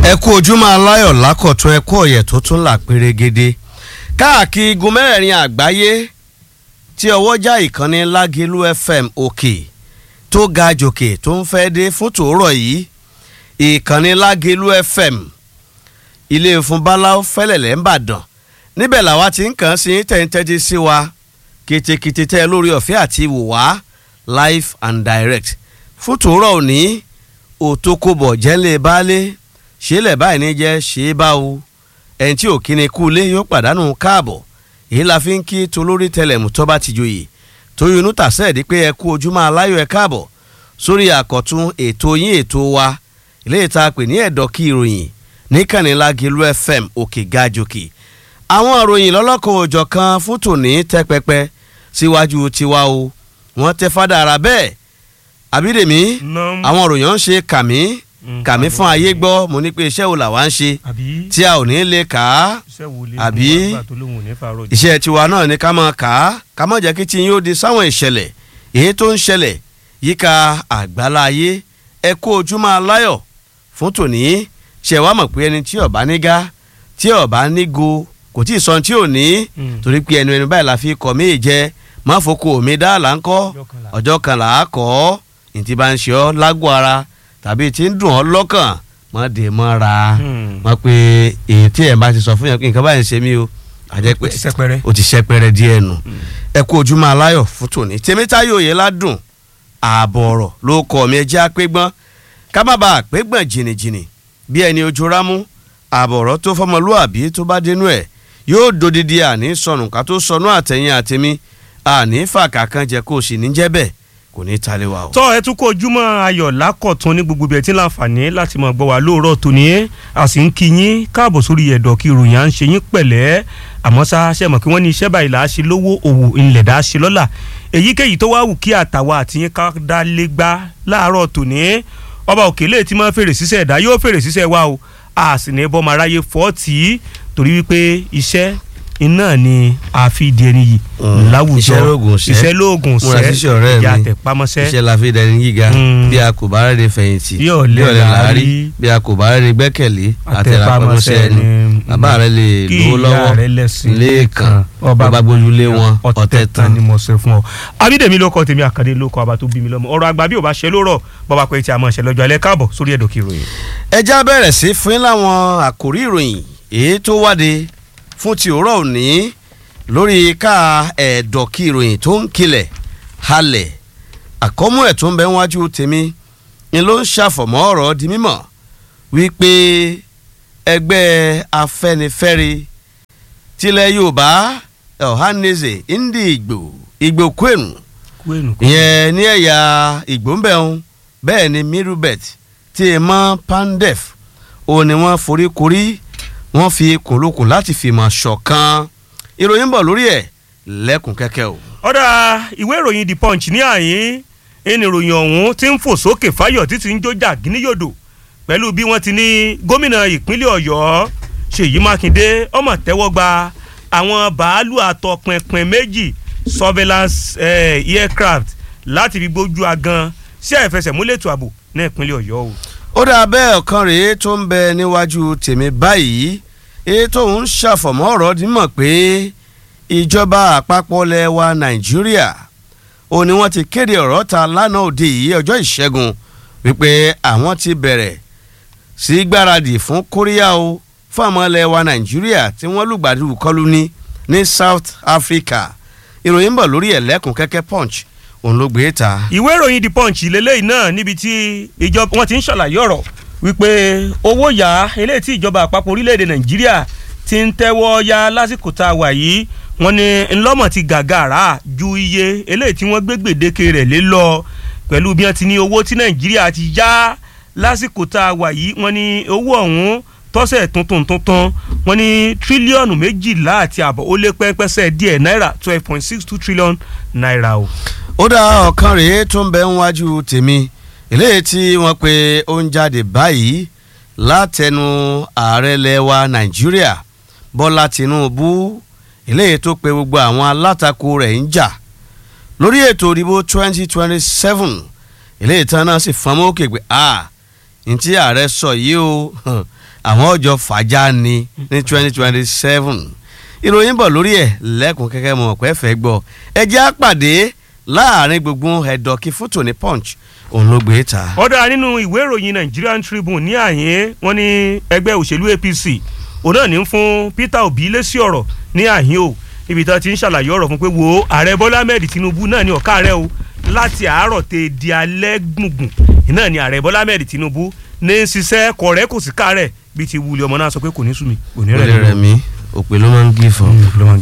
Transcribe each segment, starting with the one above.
ẹ kú ojúmọ́ aláyọ̀ lákọ̀tún ẹ kú ọ̀yẹ̀ tó tún là pérégede káàkiri igun mẹ́rẹ̀ẹ̀rin àgbáyé tí ọwọ́jà ìkànnì lágẹ̀lú fm òkè tó ga jòkè tó ń fẹ́ dé fún tòórọ̀ yìí ìkànnì lágẹ̀lú fm ilé ìfún báláwo fẹ́lẹ̀lẹ̀ ń bàdàn níbẹ̀ làwa ti ń kàn sí tẹ̀ǹtẹ̀jì sí wa kìtìkìtì tẹ́ lórí ọ̀fẹ́ àti ìwò wá live and direct fún tòórọ̀ òní òtókòbọ̀ jẹ́lẹ̀ baálé ṣẹlẹ̀ báyìí ní jẹ́ ṣe é bá o ẹni tí ò kíni kú ilé yóò pàdánù káàbọ̀ èyí la fi ń kí tolórí tẹlẹ̀mù tó bá ti joyè tóyún tàṣẹ́ẹ̀dí pé ẹ kú ojúmọ́ aláyọ̀ ẹ káàbọ̀ sórí àkọ́tún ètò yín ètò wa ilé ìta pè ní ẹ̀dọ́ kí ìròyìn níkànnì Lágẹ̀lú FM òkè gajòkè àwọn ìròyìn lọ́lọ́kan òòjọ́ kan fún tòní tẹ́ pẹpẹ síwájú tiwa o wọ́n tẹ́ fádà ara bẹ́ẹ̀ àbídèmí àwọn ìròyìn ń ṣe kàmí kàmí fún ayé gbọ́ mo ní pé iṣẹ́ wo làwa ń ṣe tí a ò ní lè kà á àbí iṣẹ́ tiwa náà ni ká máa kà á ká má jẹ́ kí tí yín ó di sáwọn ìṣẹ̀lẹ̀ èyí tó ń ṣẹlẹ̀ yíká àgbálá ayé ẹ kó ojúmọ́ aláyọ̀ fún tòní ṣe wá mọ̀ pé ẹni tí ó bá nígá tí ó bá nígo kò tí ì sọ tí ò ní torí pé ẹnu ẹnu báyìí la fi kọ̀ mí jẹ má foko mi dá là ń kọ́ ọjọ́ kan là á kọ́ ọ́ ní ti bá ń ṣe ọ́ lágọ̀ ara tàbí tí ń dùn ọ́ lọ́kàn mọ́ dé mọ́ ra mọ́ pé èyí tí ẹ̀ bá ti sọ fún yẹn pé nǹkan báyìí ń ṣe mí o àjẹ́ pé o ti ṣẹpẹrẹ díẹ̀ nù ẹ kú ojúmọ́ aláyọ̀ fún tòní tèmítáyò yẹn ládùn ààbọ̀ ọ̀rọ̀ ló kọ́ mi ẹjẹ́ àpégbọ́n ká má bàa àpégbọ̀n jìnnìjìnnì bí ẹni ojú rámú ààbọ̀ ọ̀rọ̀ tó fọmọlúàbí tó bá dénú ẹ̀ yóò dodidi àní sọnù ká tó sọnù àtẹ̀yìn àtẹ̀mí àní fàkà kan jẹ kó o sì ní jẹ́ bẹ́ẹ̀ kò ní ta lé wa o. tọ́ ẹ tún kó ojúmọ́ ayọ̀ lákọ̀tún ní gbogbo ibi ẹ̀ tí ń láǹfààní láti máa gbọ́ wa lóòrọ̀ tòní a sì ń kí yín káàbọ̀ sórí ẹ̀dọ̀ kí ìròyìn à ń ṣe yín pẹ̀lẹ́ àmọ́ ṣá ṣe mọ̀ kí wọ́n ní iṣẹ́ báyìí là á ṣe lówó òwò ìlẹ̀ dá ṣe lọ́la èyíkéyìí tó wá wù kí àtàwa àti yín ká dá lé gbá láàárọ̀ tòní ọba òkèlè tí máa fèrè sísẹ̀ ẹ̀dá yóò fèrè sísẹ̀ wa o a sì ní bọ́ máa ráyè fọ́ọ̀tì torí wípé iṣẹ́ iná ni àfi di ẹni yìí láwùjọ iṣẹ́ lóògùn ṣẹ́ iṣẹ́ lóògùn múra ṣẹ́ ṣíṣe ọ̀rẹ́ ìyá mi àtẹ̀pámọ́sẹ́ iṣẹ́ la fi dẹni gíga Mm. bí a kò bá rẹ̀ fẹ̀yìntì Bí ọ̀lẹ làárí. bí a kò bá rẹ̀ gbẹ́kẹ̀lé àtẹ̀rápamọ́sẹ́ àtẹ̀pámọ́sẹ́ ẹni ni bàbá rẹ̀ lè kí lówó ìyá lọ́wọ́ rẹ̀ lẹ́sìn lẹ́ẹ̀kan ọba gbójúlé wọn ọ̀tẹ̀ tán ni mo ṣe fún ọ. abídèmí ló kọ tèmi àkàdé ló kọ ọba tó bí mi lọ́mọ ọ̀rọ̀ àgbà bí ò bá ṣe ló rọ̀ bọ́ba pé tí a máa ṣe lọ́jọ́ alẹ́ káàbọ̀ sórí ẹ̀dọ̀ kí ìròyìn. ẹja bẹ̀rẹ̀ sí fún yín láwọn àkòrí ìròyìn èyí tó wáde fún ti òwúrọ̀ òní lórí ká ẹ̀dọ̀kí ìròyìn tó ń kilẹ̀ halẹ̀ àkọ́mú ẹ̀ tó ń bẹ wájú tèmi ni ló ń ṣàfọ̀mọ́ ọ̀rọ̀ di mímọ̀ wípé ẹgbẹ́ afẹ́nifẹ́re tilẹ̀ yorùbá ọ̀hánẹ́sẹ̀ ndí ìgbò ìgbò kwenu ìyẹn ní ẹ̀yà ìgbóǹbẹ̀hún bẹ́ẹ̀ ni mirubet tí ẹ mọ́ pandef òun ni wọ́n foríkorí wọ́n fi kùnlùkùn láti fìmọ̀ ṣọ̀kan ìròyìn bọ̀ lórí ẹ̀ lẹ́kùn kẹ́kẹ́ o. ọ̀dà ìwé ìròyìn the punch ní àyín ẹni ìròyìn ọ̀hún ti ń fò sókè fáyọ̀ títí ń jójà gíníyòdò pẹ̀lú bí wọ́n ti ní gómìnà ìpínlẹ̀ ọ̀yọ́ ṣèyí mákindé ọmọ tẹ́wọ́ gba àwọn bàálù àtọpinpin méjì surveillance eh, aircraft láti fi gbójú agan sí àìfẹsẹ̀múlẹ̀ ètò ààbò ní ìpínlẹ̀ ọ̀yọ́ o. ó dà bẹ́ẹ̀ ọ̀kan rèé tó ń bẹ níwájú tèmi báyìí èyí tó ń ṣàfọ̀mọ́ ọ̀rọ̀ dímọ̀ pé ìjọba àpapọ̀ lẹ̀ wa nàìjíríà ó ní wọ́n ti kéde ọ̀rọ̀ ta lánàá òde yìí ọjọ́ ìṣẹ́gun wípé àwọn ti bẹ̀rẹ̀ sí gbáradì fún kóríyá o fún àwọn ilẹ̀ wa nàìjíríà tí wọ́n lùgbàdì kọlù ní ní south africa ìròyìn ń bọ̀ lórí ẹ̀lẹ́kùn kẹ́kẹ́ punch òun ló gbé ta. ìwé ìròyìn the punch lélẹ́yìí náà níbi tí ìjọba wọn ti ń ṣàlàyé ọ̀rọ̀ wípé owó yá eléyìí tí ìjọba àpapọ̀ orílẹ̀-èdè nàìjíríà ti ń tẹ́wọ́ yá lásìkò tá a wà yìí wọ́n ní ńlọ́mọ̀ ti gàgàrà ju iye eléyìí tí wọ́n gbé gbèdéke rẹ̀ lé lọ pẹ̀lú bí wọ́n ti ní owó tí nàìjíríà ti yá lásìkò tá a wà yìí wọ́n ní owó ọ̀hún tọ́sẹ̀ tuntun tuntun wọ́n ní tírílíọ̀nù méjìlá àti àbọ̀ ó lé pẹ́ńpẹ́sẹ̀ díẹ̀ náírà twelve point six two trillion naira o. ó dá ọ̀kan rèé tó ń bẹ níwájú tèmi eléyìí tí wọ́n pe ó ń jáde báyìí látẹnu ààrẹ lẹwa nàìjíríà bọ́lá tìǹbù eléyìí tó pe gbogbo àwọn alátakò rẹ̀ ń jà lórí ètò ìdìbò twenty twenty seven eléyìí tán náà sì fọnmọ́ òkè pé a ntí ààrẹ sọ yìí o àwọn ọjọ́ fàájà ni ní twenty twenty seven ìròyìn bọ̀ lórí ẹ̀ lẹ́kùn kẹ́kẹ́ mọ̀ pẹ́ fẹ́ gbọ́ ẹ jẹ́ á pàdé láàrin gbogbo ẹ̀dọ̀kí fótó ní punch òun ló gbé ta. ọ̀dà nínú ìwé ìròyìn Nigerian Tribune ní àyín wọn ní ẹgbẹ́ òṣèlú APC òun náà ní ń fún Peter Obi lésì ọ̀rọ̀ ní àyín o ibi tí wọ́n ti ń ṣàlàyé ọ̀rọ̀ fún pé wo ààrẹ Bọ́lá Ahmed Tinubu náà ní ọ̀ká rẹ̀ o láti àárọ̀ tẹ di alẹ́ gbùngbùn náà ní ààrẹ Bọ́lá Ahmed Tinubu ní ń ṣiṣẹ́ kọ̀rẹ́ kò sí kárẹ̀ bíi ti wuli ọmọ náà sọ pé kò ní sùnmi kò ní ó lè rẹ̀ mí òpè ló máa ń gé fún.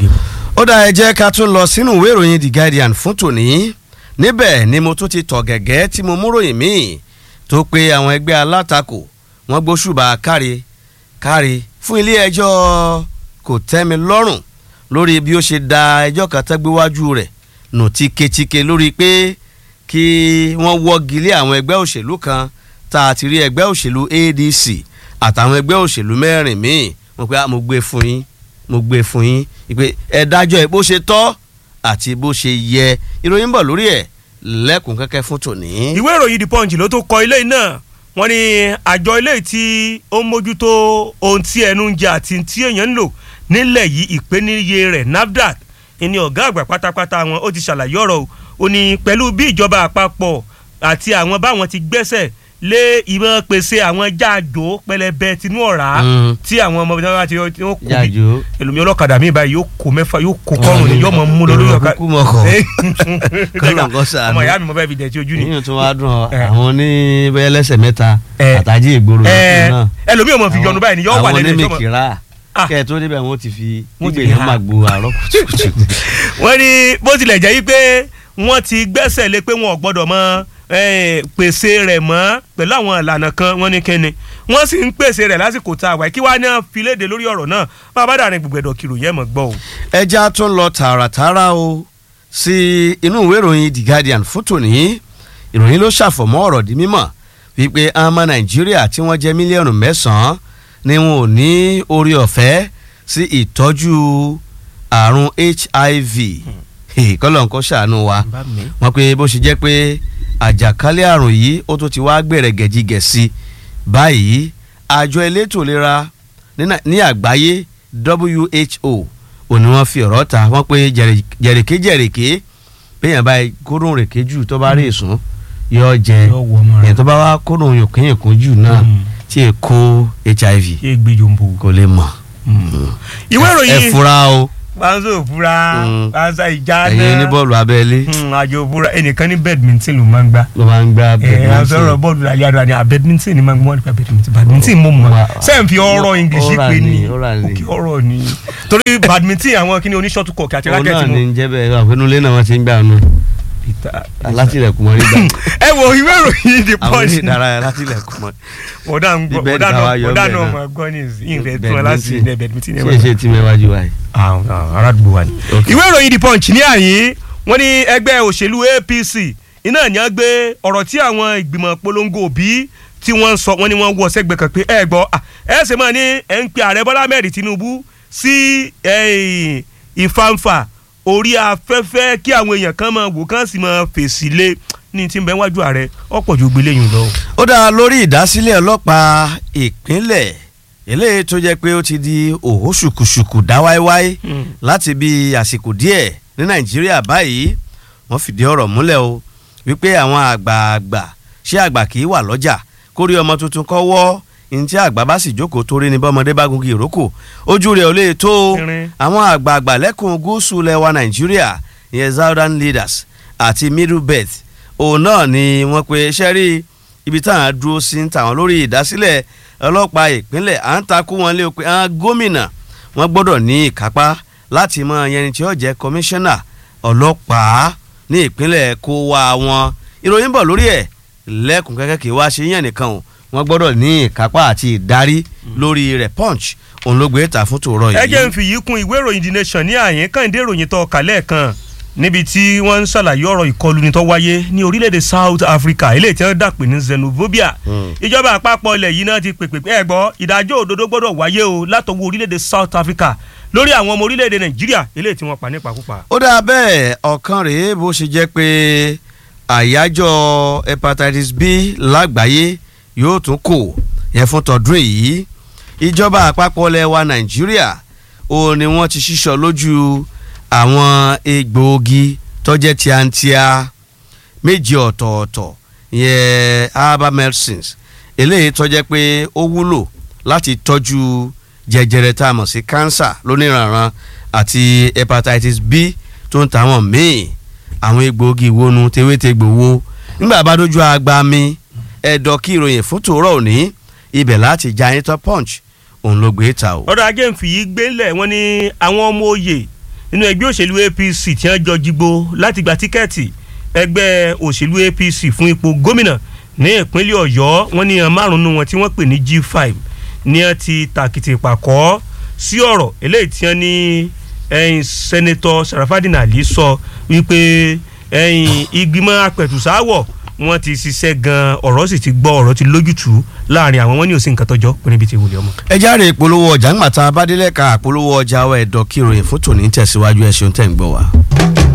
ó dá ẹ jẹ́ ká tún lọ sínú ìwé ìròyìn The Guardian fún tòní níbẹ̀ ni mo tún ti tọ̀ gẹ̀gẹ́ tí mo mú ròyìn míì tó pé àwọn ẹgbẹ́ alátakò wọ́n gbóṣùbà kárí kárí fún ilé ẹjọ́ kò tẹ́mi lọ́rùn lórí bí ó ṣe da ẹjọ́ kan tẹ́gbéwájú rẹ̀ nù tíketíke lórí pé kí wọ́n wọ́gi lé àwọn ẹgbẹ́ òṣèlú kan tá a ti rí ẹgbẹ́ òṣèlú ADC àtàwọn ẹgbẹ́ òṣèlú mẹ́rin míì mo pé mo gbé fún yín mo gbé fún yín ìpè ẹ dájọ́ ẹ bó ṣe tọ́ àti bó ṣe yẹ ìròyìn bọ̀ lórí ẹ̀ lẹ́kùn kẹ́kẹ́ fún tòní. ìwé ìròyìn The Punch ló tó kọ ilé náà wọ́n ní àjọ ilé tí ó ń mójútó ohun tí ẹnu ń jẹ àti tí èèyàn ń lò nílẹ̀ yìí ìpèníye rẹ̀ NAFDAC ìní ọ̀gá àgbà pátápátá wọn ó ti ṣàlàyé ọ̀rọ̀ ó ní pẹ̀lú bí ìjọba àpapọ̀ àti àwọn báwọn ti gbẹ́sẹ̀ lé ìmọ̀ pèsè àwọn jáàjò pẹlẹbẹ tinú ọ̀rá tí àwọn ọmọ ìjọba ti ó kó bí jáàjò èlòmí ọlọ́kadà mi báyìí yóò kó mẹ́fà yóò kó kọ́rùn ní yóò mọ̀ mú lọ lórí ọ̀kadà kúkú mọ̀kọ́ kọ́lọ̀ nǹkan sàánú ọmọ ìyá mi mo fẹ́ fi dẹ̀tí ojú ni. yíyan tó wá dùn ọ Eh. àwọn oníbẹ̀yẹ lẹ́sẹ̀ mẹ́ta Eh. àtàjì ìgboro ẹ yòókù náà ẹlòmí ò mọ̀ fi yọnu báyìí ni yóò wà àwọn lẹ́nu ìjọba onímìkìrà Ah. kẹ́ ẹ̀ tó débẹ̀ wọ́n ti fi Wọ́n ti ìgbè yẹn ha. máa gbo àárọ̀ kùtùkùtù. wọ́n ní bó tilẹ̀ jẹ́ wípé wọ́n ti gbẹ́sẹ̀ lé pé wọn ò gbọ́dọ̀ mọ eh, pèsè rẹ̀ mọ́ pẹ̀lú àwọn ìlànà kan wọ́n ní kíni wọ́n sì ń pèsè rẹ̀ lásìkò tá a wà kí wàá ní fi léde lórí ọ̀rọ̀ náà bá a bá dàrin gbùgbẹ̀dọ̀ kìlò yẹn mọ̀ gbọ́ o. ẹja tún lọ tààràtààrà o sí inú ìwé ìròyìn The Guardian fún tòní ìròyìn ló ṣàfọ̀mọ́ ọ̀rọ̀ di mímọ̀ wípé àmọ́ Nàìjíríà tí wọ́n jẹ́ mílíọ̀nù mẹ́sàn-án ni wọn ò ní orí ọ̀fẹ́ sí ìtọ́jú àrùn HIV kọ́lọ̀ nǹkan ṣàánú wa wọ́n pé bó ṣe jẹ́ pé àjàkálẹ̀ àrùn yìí ó tún ti wá gbẹ̀rẹ̀ gẹ̀jigẹ̀ sí báyìí àjọ elétò ìlera ní Nà- ní àgbáyé WHO òní wọ́n fi ọ̀rọ̀ ta wọ́n pé jẹ̀rẹ̀- jẹ̀rẹ̀ké jẹ̀rẹ̀ké péyàn báyìí kóró rèké jù tó bá rí èsùn yóò jẹ Yóò wọ ọmọ rẹ̀. èyàn tó bá wá kóró yòókèyìnkún jù náà Mm. tí è kó HIV ṣé gbé jòǹbó. kò lè mọ̀ ìwé ẹ ìròyìn fura o panṣọ òfura Mm. panṣọ ìjà ẹ̀yin ní bọ́ọ̀lù abẹ́lé àjò òfura ẹnìkan ní badminton ló máa ń gbá. ló máa ń gbá ẹ badminton. sọ̀rọ̀ bọ́ọ̀lù lálẹ́ àdúrà ni badminton ni máa ń gbọ́ nípa badminton badminton mo mọ̀ Ma- sẹ́yìn fi ọ̀rọ̀ english ọ̀rà pé ni, ní ọ̀rà ni. òkè ọ̀rọ̀ ni torí badminton àwọn kí ni oníṣọ́tù kọ̀ọ̀kì àti òun náà rákẹ́tì ní mo. ń jẹ́ bẹ́ẹ̀ àpẹnulẹ̀ náà wọ́n ti ń gbà nù alátìlẹ̀kùn mọ́ nígbà ẹ wo ìwé ìròyìn the àwọn punch ilé ìdárayá alátìlẹ̀kùn mọ́ ọ̀dà ń gbọ́ Ibẹ̀ ọ̀dà ni náà káwá yọ ọ̀dà bẹ́ẹ̀ náà náà. máa gbọ́ ní ìrẹ̀ tó wọn láti ilẹ̀ badminton ṣe é ṣe tí mẹ́wájú wa yìí. aládùúgbò wa ni. Ok. ìwé ìròyìn the punch ní àyín wọ́n ní ẹgbẹ́ òṣèlú apc iná ní wọ́n gbé ọ̀rọ̀ tí àwọn ìgbìmọ̀ polongo òbí tí wọ́n ń sọ wọ́n ní wọ́n wọ sẹ́gbẹ̀ẹ́ kan pé ẹ gbọ́ à, ẹ ṣe máa ní ẹ̀ ń pe ààrẹ bọ́lá mẹ́rin tinubu sí eh, ìfanfà orí afẹ́fẹ́ kí àwọn èèyàn kan máa wò kán sì máa fèsì lé ní tí ń bẹ wájú ààrẹ ọ̀pọ̀ ju gbélé yìí lọ. ó dá lórí ìdásílẹ̀ ọlọ́pàá ìpínlẹ̀ eléyìí tó jẹ́ pé ó ti di òhó ṣùkùṣùkù dá wáíwáí láti bí àsìkò díẹ̀ ní nàìjíríà báyìí wọ́n fìdí ọ̀rọ̀ múlẹ̀ o wípé àwọn àgbààgbà ṣé àgbà kì í wà lọ́jà kórí ọmọ tuntun kọ́ wọ́ ní tí àgbà bá sì jókòó torí ní bọ́mọdé bá gungi ìrókò ojú rẹ̀ ò lè tó o. Irin. àwọn àgbààgbà lẹ́kùn gúúsù lẹwa nàìjíríà ìyẹn southern leaders àti middle belt òun náà ni wọ́n pe sẹ́rí ibi táwọn dúró sí ń tàwọn lórí ìdásílẹ̀ ọlọ́pàá ìpínlẹ̀ à ń takú wọn lé o pé àwọn gómìnà wọ́n gbọ́dọ̀ ní ìkápá láti mọ ẹni tí ó jẹ́ kọmíṣánná ọlọ́pàá ní ìpínlẹ̀ kó wá wọn ìròyìn bọ̀ lórí ẹ̀ lẹ́kùn kẹ́kẹ́ kì í wá ṣe yàn nìkan o wọ́n gbọ́dọ̀ ní ìkápá àti ìdarí lórí rẹ̀ punch òun ló gbé ta fún tòrọ yìí. ẹ jẹ́ ń fi yìí kún ìwé ìròyìn the nation ní àyín kàǹdé ìròyìn tó kàlẹ́ kan níbi tí wọ́n ń ṣàlàyé ọ̀rọ̀ ìkọlù ní tó wáyé ní orílẹ̀-èdè south africa eléyìí tí wọ́n dàpè ní xenophobia Mm. ìjọba àpapọ̀ ilẹ̀ yìí náà ti pèpè pé ẹ gbọ́ ìdájọ́ òdodo gbọ́dọ̀ wáyé o látọwọ́ orílẹ̀-èdè south africa lórí àwọn ọmọ orílẹ̀-èdè nàìjíríà eléyìí tí wọ́n pa nípakúpa. ó dáa bẹ́ẹ̀ ọ̀kan rèé bó ṣe jẹ́ pé àyájọ́ hepatitis b lágbàáyé yóò tún kò yẹn fún tọdún èyí ìjọba àpapọ̀ ilẹ̀ wa nàìjíríà ó ní wọ́n ti ṣíṣọ lójú àwọn egbòogi tọ́jẹ́ tíátíá méjì ọ̀tọ̀ọ̀tọ̀ yẹn herbal medicines eléyìí tọ́jẹ́ pé ó wúlò láti tọ́jú jẹjẹrẹ tá a mọ̀ sí cancer lóníranran àti hepatitis B tó ń tàwọn míì àwọn egbòogi ìwónú tewétegbò wo nígbà bá dójú agba mi ẹ̀dọ̀ kí ìròyìn fún tòórọ́ òní ibẹ̀ láti já yín tó punch òun ló gbé ta o. ọ̀rọ̀ ajé ń fi yí gbélẹ̀ wọ́n ní àwọn ọmọ òye nínú ẹgbẹ́ òṣèlú APC tí wọ́n jọ jígbó láti gba tíkẹ́ẹ̀tì ẹgbẹ́ òṣèlú APC fún ipò gómìnà ní ìpínlẹ̀ Ọ̀yọ́ wọ́n ní márùn-ún wọn tí wọ́n pè ní G5 ní wọ́n ti tàkìtì pàkọ́ sí ọ̀rọ̀ eléyìí tí wọ́n ní ẹ̀yìn sẹ́nẹ́tọ̀ Sarafadin Ali sọ wípé ẹ̀yìn ìgbìmọ̀ apẹ̀tùsáwọ̀ wọ́n ti ṣiṣẹ́ gan ọ̀rọ̀ sì ti gbọ́ ọ̀rọ̀ ti lójútùú láàrin àwọn wọn ní òsín nǹkan tọ́jọ́ pé níbi tí wùlẹ̀ ọmọ. ẹ járe ìpolówó ọjà ńgbà tá a bá délẹ̀ ká ìpolówó ọjà wa ẹ̀dọ̀ kí ìròyìn fún tòní tẹ̀síwájú ẹ̀ ṣeun tẹ̀ ń gbọ́ wa.